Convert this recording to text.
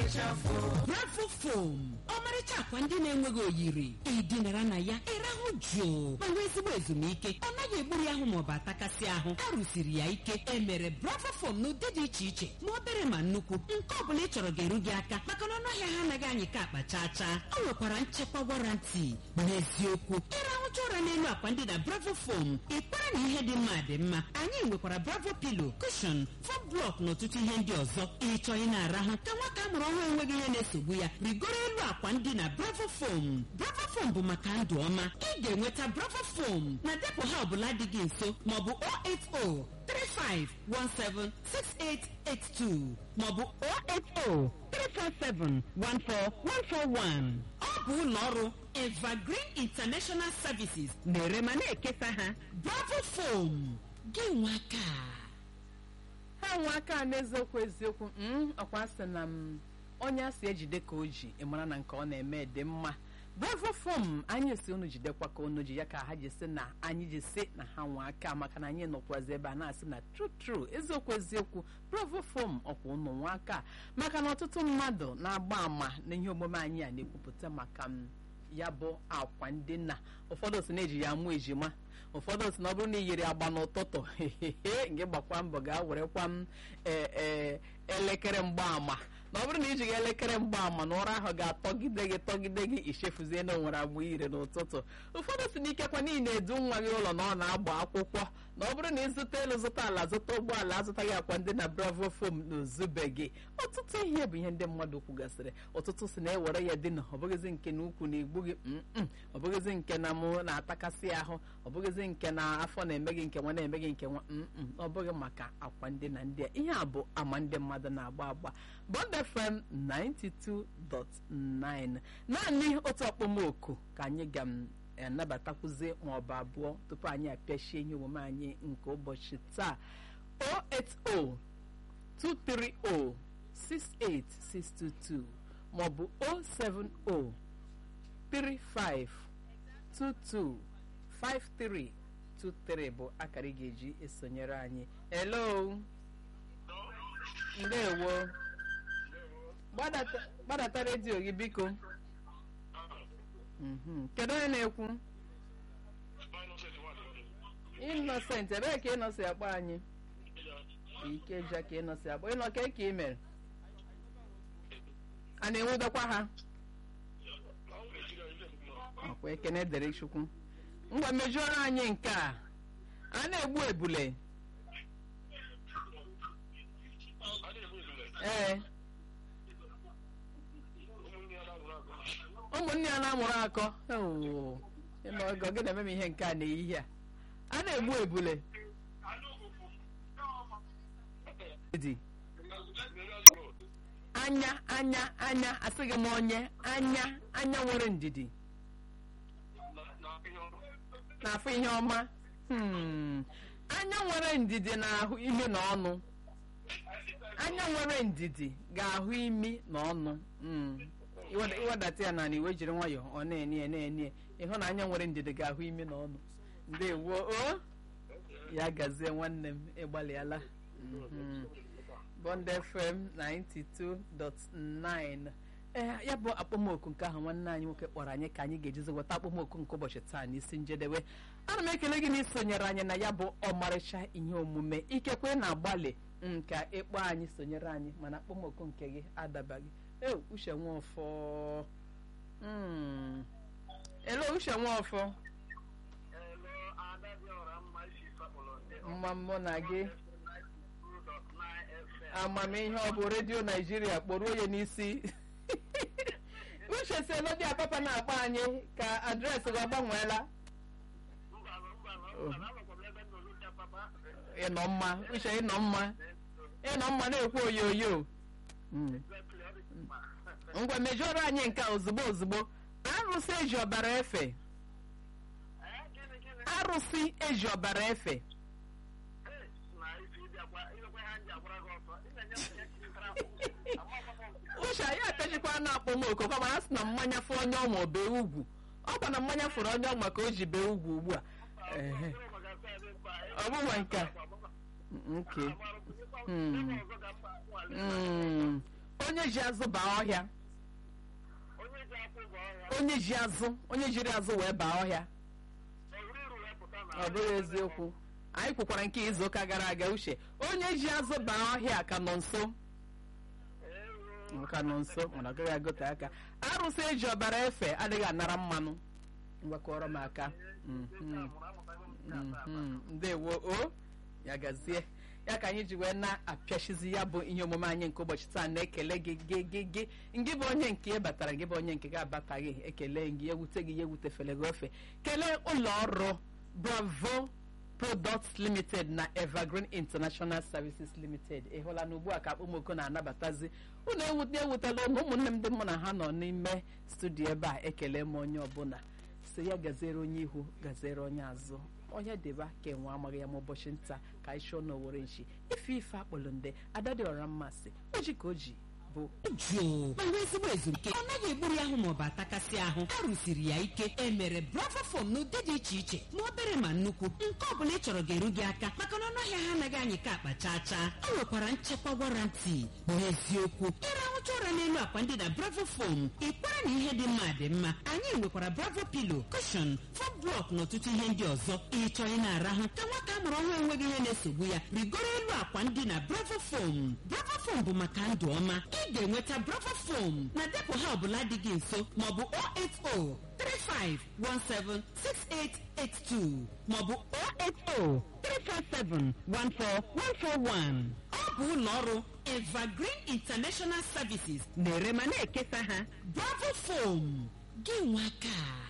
bravo fom ọmarịcha akwa ndị na-enweghị oyiri ịdịnara na ya ịrahụ jụụ ma nwee ezigbo ezumike ọ naghị egburu ahụ maọbụ atakasị ahụ a rụsiri ya ike emere bravo fom n'ụdị dị iche iche ma obere ma nnukwu nke ọ bụla ị chọrọ ga-eru gị aka maka na ọnụahịa ha anaghị anyị ka akpa chaa chaa ọ nwekwara nchekwa warantị n'eziokwu ịrahụcha ụra n'elu akwa ndị na bravo fom ịkpara na ihe dị mma dị mma anyị nwekwara bravo pilo kushon fom blọk na ọtụtụ ihe ndị ọzọ ịchọ ị na-arahụ ka nwata amụrụ ọhụrụ enweghị ihe na-esogbu ya rigoro elu akwa ndị na bravo fom bravo fom bụ maka ndụ ọma ị ga-enweta bravo fom na depụ ha ọbụla dị gị nso maọbụ 080 35176882 maọbụ 080 347 14141 ọ bụ ụlọ ọrụ evergreen international services na-ere ma na-ekesa ha bravo fom gị nwaka ha nwe aka n'eziokwu eziokwu mm, ọkwa sị na m onye a si ejide ka o ji ịmara na nke ọ na-eme dị mma bravo fom anyị si unu jidekwa ka unu ji ya ka ha ji si na anyị ji si na ha nwe aka maka na anyị nọkwazi ebe a na-asị na tru tru eziokwu eziokwu bravo fom ọkwa unu nwe aka maka na ọtụtụ mmadụ na-agba ama na ihe omume anyị a na-ekwupụta maka m ya bụ akwa ndina ụfọdụ si na-eji ya mụ ejima ụfọdụ si na ọ bụrụ na i yiri agba n'ụtụtụ nke gbakwa mbọ gaa werekwa m ee ee elekere mgbaama na ọ bụrụ na ijighị elekere mgbaama na ụra ahụ ga-atọgide gị tọgide gị ichefuzie na onwere agba ire n'ụtụtụ ụfọdụ si n'ikekwa niile edu nwa gị ụlọ na ọ na-agba akwụkwọ na ọ bụrụ na ịzụta elu zụta ala zụta ụgbọala azụtaghị akwa ndị na bravo fom na ozubeghị ọtụtụ ihe bụ ihe ndị mmadụ kwugasịrị ọtụtụ si na ewere ya dị na ọ bụghịzi nke na ukwu na igbu gị mm ọ bụghịzi nke na mụ na-atakasị ahụ ọ bụghịzi nke na afọ na-eme gị nke nwa na-eme gị nke nwa mm ọ bụghị maka akwa ndị na ndị a ihe a bụ ama ndị mmadụ na-agba agba Bond FM 92.9 naanị otu okpomọkụ ka anyị ga-anabatakwuzi maọbụ abụọ tupu anyị apịachie ihe omume anyị nke ụbọchị taa 080 230 68622 maọbụ 070 35 22 5323 bụ akara ị ga-eji esonyere anyị hello ndewo gbadata gbadata redio gị biko Mhm. kedu onye na-ekwu innocent ebee ka ịnọsi akpọ anyị ikeja ka ịnọsi akpọ ịnọ ka ka ị mere a na-enwudokwa ha ọkwa ekene dere chukwu ngwa mejuoro anyị nke a a na-egbu ebule ee ụmụnne ya na-amụrụ akọ ewoo, ịnọ oge ọ gị na-eme m ihe nke a n'ehihie a a na-egbu ebule Dị. anya anya anya asịghị m onye anya anya nwere ndidi na-afụ ihe ọma Hmm. anya nwere ndidi na-ahụ imi na ọnụ anya nwere ndidi ga-ahụ imi na ọnụ Mm. Iweda- iwedata ya na iwe jiri nwayọọ ọ na-enie na-enie ịhụ na anya nwere ndidi ga-ahụ imi na ọnụ ndewo o ya gazie nwanne m ịgbalịala Mhm. Bond FM 92.9 ee ya bụ akpọmoku nke ahụ nwanne anyị nwoke kpọrọ anyị ka anyị ga-ejizi weta akpọmoku nke ụbọchị taa n'isi njedebe ana m ekele gị na isonyere anyị na ya bụ ọmarịcha ihe omume ikekwe na-agbalị nka ịkpọ anyị sonyere anyị mana akpọmoku nke gị adabaghị e uche nwaọfọ Mm. elo uche nwaọfọ mma mụ na gị amamihe ọ bụ redio naijiria kpọruo ya n'isi uche si elodi apapa na-akpọ anyị ka adreesị gị ọ gbanweela ịnọ mma uche ịnọ mma ịnọ mma na-ekwu oyoyo Mm. ngwa mejọrọ anyị nke a ozugbo ozugbo arụsị eji ọbara efe arụsị eji ọbara efe uche anyị apịachikwa na akpọmoko kama a sị na mmanya fụ onye ọnwa bee ugwu ọ kwa na mmanya fụrụ onye ọnwa ka o ji bee ugwu ugbu a Ehe. ọ bụghị nke a nke Mm. Mm. onye ji azụ baa ọhịa onye ji akwụ ụgwọ ọhịa onye ji azụ onye jiri azụ wee baa ọhịa ewuru iru wee pụta na ọ bụghị eziokwu anyị kwukwara nke izu ụka gara aga uche onye ji azụ baa ọhịa ka nọ nso ewu ka nọ nso mana ọ gaghị agote aka arụsị eji ọbara efe adịghị anara mmanụ ngwakọrọ m aka Mhm. Mhm. ndewo o ya gazie ya ka anyị ji wee na-apịachizi ya bụ ihe omume anyị nke ụbọchị taa na-ekele gị gị gị gị ngị bụ onye nke ị batara gị bụ onye nke gị abataghị ekele gị ewute gị ya ewutefele gị ofe kelee ụlọ ọrụ bravo products limited na evergreen international services limited ị hụla na ugbu a ka akpụmoko na-anabatazi unu ewute ewutela ụnụ ụmụnne m ndị mụ na ha nọ n'ime studio ebe a ekele m onye ọbụla si ya gaziere onye ihu gaziere onye azụ onye dịba ka enwe amaghị ya ma ụbọchị nta ka anyị chụọ n'owere nchi ife ife akpọlụ nde adadịọra mmasị oji ka o ji bụ jụụ ma nwee ezigbo ezumike ọ naghị egburu ya ahụ maọbụ atakasị ahụ a rụsiri ya ike emere bravo fom n'ụdị dị iche iche ma obere ma nnukwu nke ọ bụla ị chọrọ ga-eru gị aka maka na ọnụahịa ha anaghị anyị ka akpa chaa chaa e nwekwara nchekwa warranty n'eziokwu ịrahụcha ụra n'elu akwa ndị na bravo fom ịkwara na ihe dị mma dị mma anyị nwekwara bravo pilo kushon fom blọk na ọtụtụ ihe ndị ọzọ ịchọ ị na-arahụ ka nwata a mụrụ ọhụrụ enweghị ihe na-esogbu ya rigoro elu akwa ndị na bravo fom bravo fom bụ maka ndụ ọma ị ga-enweta bravo fom na depụ ha ọbụla dị gị nso maọbụ 08035176882 maọbụ 08035714141 ọ bụ ụlọ ọrụ evergreen international services na-ere ma na-ekesa ha bravo fom gị nwaka